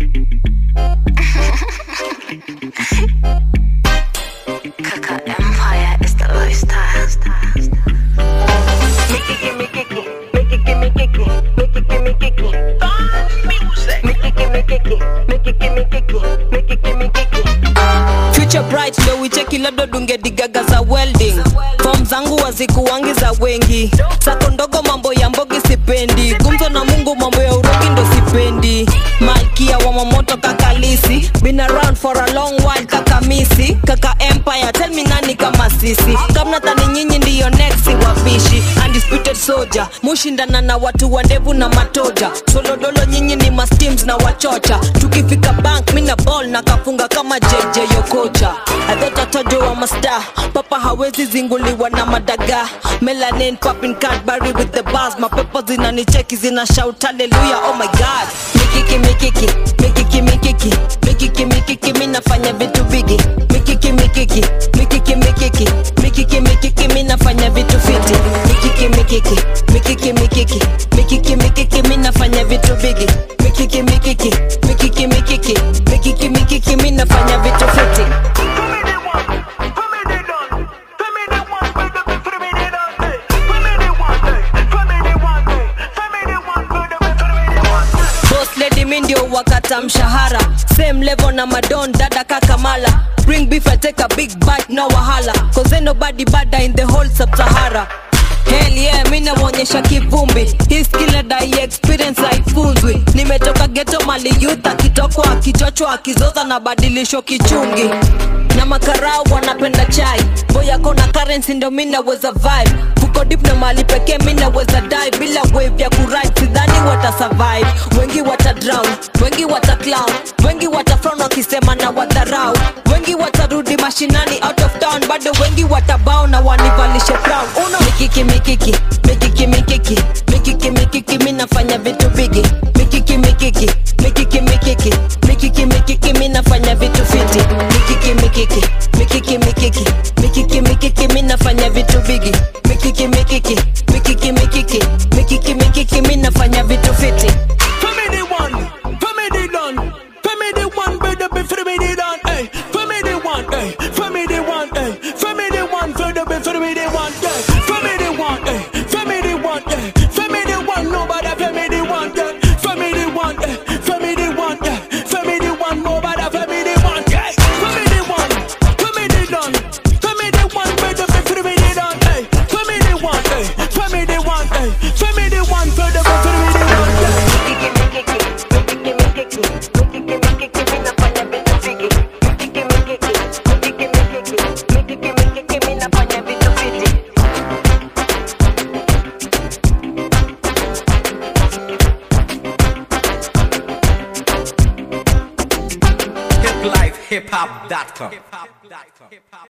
Kaka Empire is the lifestyle. Mickey, gimme, kiki, Mickey, gimme, kiki, Mickey, gimme, kiki. Music. Mickey, gimme, kiki, Mickey, gimme, kiki, Mickey, gimme, kiki. future bright ndo wicheki labda dunge digaga za welding fom zangu wazikuwangi za wengi sako ndogo mambo ya mbogi sipendi gumzo na mungu mambo ya urogi ndo sipendi malkia wa mamoto kakalisi been around for a long while kaka misi kaka empire tell me nani kama sisi kamnadhani nyinyi ndiyo next wapishi undisputed soldier mushindana na watu wa ndevu na matoja solodolo nyinyi ni masteams na wachocha tukifika bank mina ball na kafunga kama jj yokocha adhotatojo wa masta papa hawezi zinguliwa na madaga melanin popping cadbury with the bars mapepo zinanicheki zina shout haleluya oh my god mikiki mikiki mikiki mikiki mikiki mikiki mi nafanya vitu bigi mikiki mikiki mikiki mikiki mikiki mikiki mi nafanya vitu fiti mikiki mikiki mikiki mikiki mikiki mikiki mi nafanya vitu bigi mikiki mikiki mikiki mikiki mikiki mikiki mi nafanya vitu fiti boss lady mi ndio wakata mshahara same level na madon dada kakamala bring beef I take a big bite no wahala cause ain't nobody bada in the whole sub-sahara Hell yeah, mi namwonyesha kivumbi hii skill dai experience haifunzwi nimetoka geto mali youth akitokwa akichochwa akizoza na badilisho kichungi na makarau wanapenda chai boyako na currency ndo mi naweza vibe fuko dip na mali pekee mi naweza die bila wave ya kuride sidhani wata survive wengi wata drown wengi wata clown wengi wata frown wakisema na wadharau wengi watarudi mashinani out of town bado wengi watabao na wanivalishe crown uno mikiki mikiki mikiki mikiki mikiki mikiki mi nafanya vitu bigi mikiki mikiki mikiki mikiki mikiki mikiki mi nafanya vitu fiti mikiki mikiki mikiki mikiki mikiki mikiki mi nafanya vitu bigi mikiki mikiki mikiki mikiki mikiki mikiki mi nafanya vitu fiti Family one, family done, family one, better be family done, hey. Family one, hey. Family one, hey. Family one, better be family one, hey. Family one, hey. Family one, hey. Family one, nobody family one, yeah. Family one, hey. Family one, yeah. Family one, nobody family one, yeah. Family one, family done, family one, better be family done, hey. Family one, hey. Family one, hey. Family one, better be family one, yeah. hiplifehiphop.com.